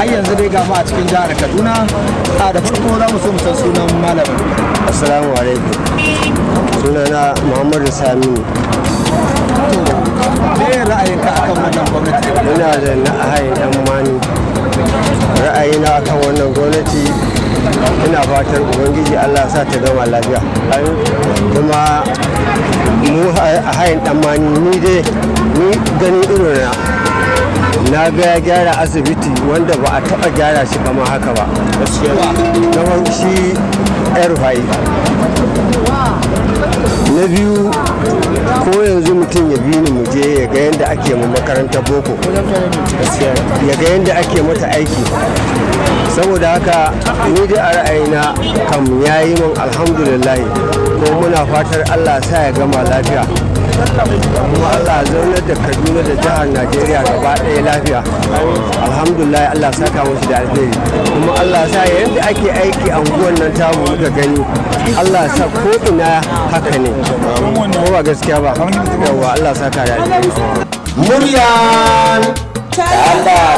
har yanzu dai ga mu a cikin jihar kaduna a da farko za mu so mu san sunan malamin assalamu alaikum sunana muhammadu saminu me ra'ayinka akan wannan gwamnati ina da na'ayin dan mani ra'ayina akan wannan gwamnati ina fatan ubangiji allah sa ta gama lafiya kuma mu a hayin dan mani ni dai ni ganin irina na ga ya gyara asibiti wanda ba a taba gyara shi kamar haka ba na shi yar na biyu ko yanzu mutum ya bi ni mu je ya ga yadda ake mu makarantar boko ya ga yadda ake mata aiki saboda haka ni dai a ra'ayina kam ya yi min alhamdulillah ko muna fatar allah sa ya gama lafiya kuma allah zaunar da kaduna da jihar najeriya gaba ɗaya lafiya alhamdulillah allah saka musu da alheri kuma allah sa yadda ake aiki a unguwan nan tamu muka gani allah sa ko ina haka ne ko ba gaskiya ba yawa allah saka da alheri muryan ta Allah